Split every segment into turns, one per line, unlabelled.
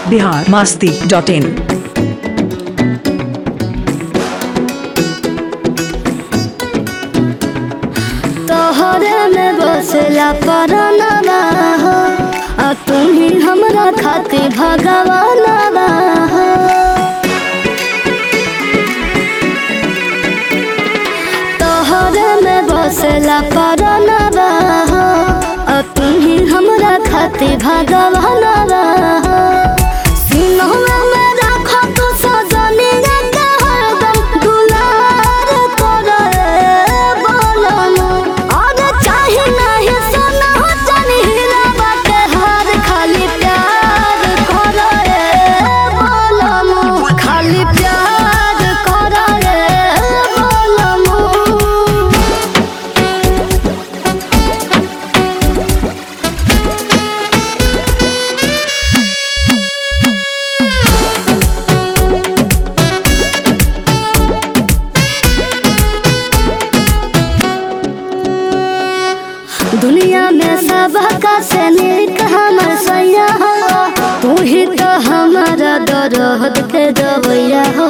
Bihar Masti dot इन
तोहरे में बसला परनवा हो आ तुम ही हमरा खातिर भगवानवा हो तोहरे में बसला परनवा हो आ तुम ही हमरा खातिर भगवानवा हो सिनहवा में राखो तू सजनिया के हरदम दुलार करे बोलनु और चाहे नहीं सोना हो जानी हीरा के हार खाली प्यार करे बोलनु खाली प्यार करे बोलनु दुनिया में सबका से नीक हमर सैया हो तू ही तो हमारा दरद के दवैया हो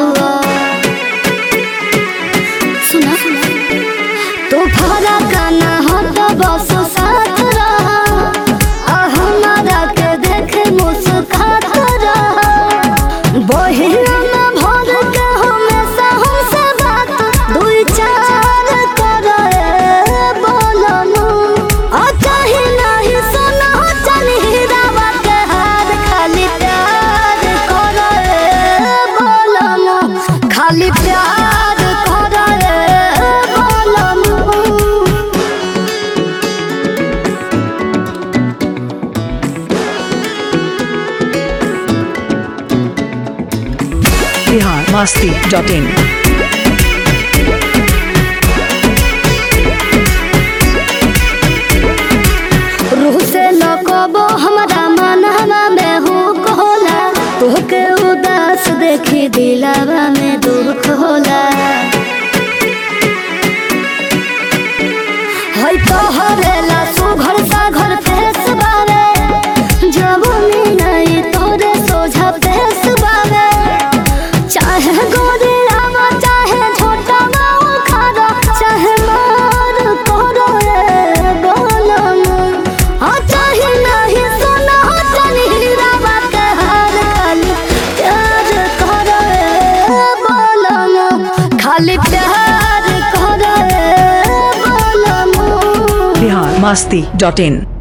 सुना तो भरा गाना हो तो बस साथ रहा आ हमारा के देखे मुस्कात रहा बहिया में भर के हमेशा हमसे बात दुई चार करे बोलनु आ चाहे नहीं सोना हो चली हीरावा के हार खाली प्यार करे बोलनु खाली प्यार करे बोलनु
बिहार मास्ती डॉट इन
रूह से लकबो हमरा मनवा में हुक होला तोहके उदास देखी दिलावा में दुख होला हई तोहरे ला सुघर साघर फेस बावे जवनी नहीं तोरे सोझा फेस बावे चाहे गोरे आवा चाहे छोटा माऊ खारा चाहे मार तोरो रे बोलम आ चाहे नहीं सोना हो चली हीरावा के हार खाली प्यार करो रे बोलम खाली प्यार करो रे बोलम
बिहार मास्ती डॉट इन